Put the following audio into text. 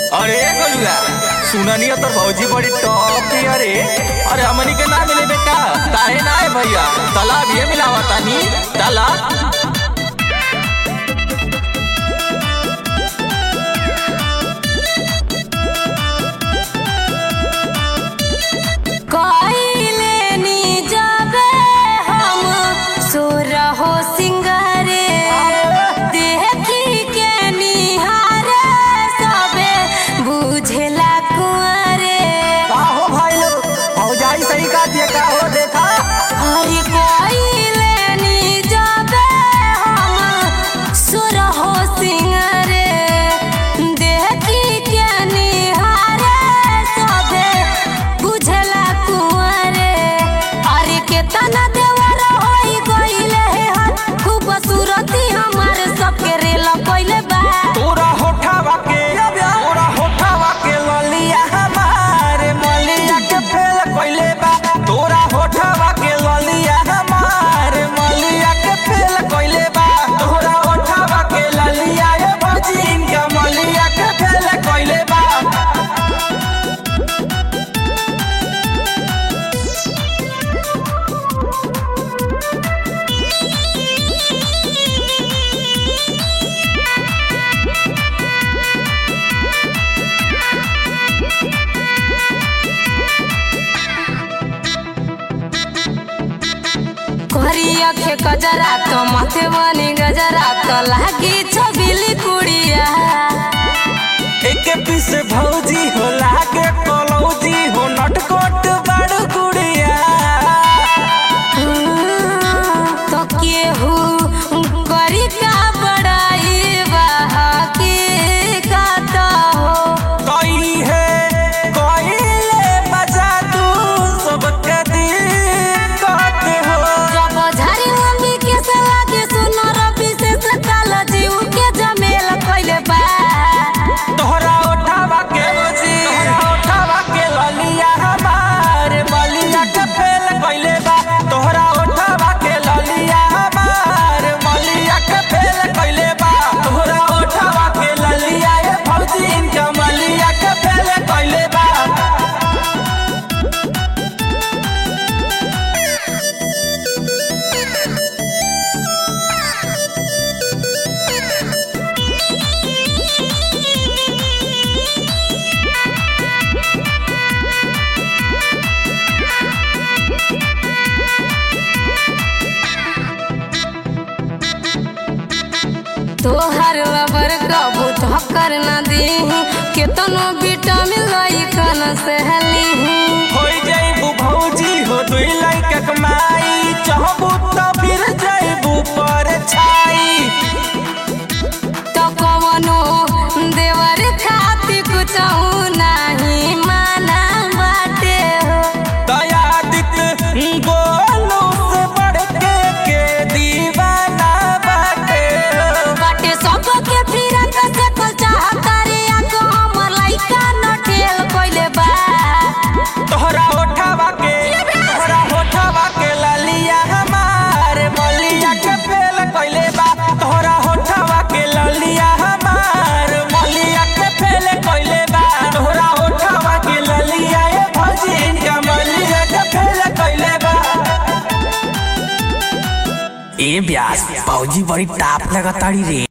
अरे गोलुआ सुननी तो भौजी बड़ी टॉप थी अरे अरे हमनी के ना मिले बेटा काहे ना है भैया तालाब ये मिलावा तानी तालाब कइले नी जाबे हम सुरहो सिंगारे देखी के निहारे सबे बुझेला कुंवरे हो भाई लोग भौजाई सही का दिया का हो देखा अरे कइले नी जाबे हम सुरहो सिंगारे देखी के निहारे सबे बुझेला कुंवरे अरे केतना देवर होई गइले हन खूब सूरती हमार सबके रेल कइले बा तोरा होठावा के तोरा होठावा के ललिया हमारे मलिया के फेल कइले बा तोरा होठावा के ललिया हमारे मलिया के फेल कइले बा तोरा होठावा के ललिया ए भजिन के मलिया के फेल कइले बा करिया के गजरा तो माथे बनी गजरा तो लागी छबिली कुड़िया एक पीस भौजी हो लागे कलौजी हो नटकोट बड़ गुड़िया तो केहू करी का बड़ाई बहा के काता हो कई है कइले बजा तू सबके दिक्कत हो जब झारी लंबी के से लागे सुनो रबी से सकाल जीव के जमेल कइले बा तोहरा उठावा के तोहरा उठावा के ललिया हमारे मलिया के फेल कइले बा तोहरा उठावा के ललिया हमारे मलिया के फेल कइले बा तोहरा उठावा के ललिया ए भौजी इनका मलिया के फेल कइले बा तोहर लबर कबू धक्कर न दी केतनो विटामिन लई कन सहली होई जाइबू भौजी हो दुई लइका कमाई चाहबू त फिर जाइबू पर छाई तो कवनो देवर खाती कुछ नहीं माना बाटे हो दयादित गोलू से बढ़ के के दीवाना बाटे बाटे सबके फिरत से कल चाहता रे आको हमर लइका न ठेल कइले बा तोहरा होठावा के तोहरा होठावा के ललिया हमारे मलिया के फेल कइले बा तोहरा होठावा के ललिया हमारे मलिया के फेल कइले बा तोहरा होठावा के ललिया ए भजिन का मलिया के फेल कइले बा ए ब्यास भौजी बड़ी टाप लगताड़ी रे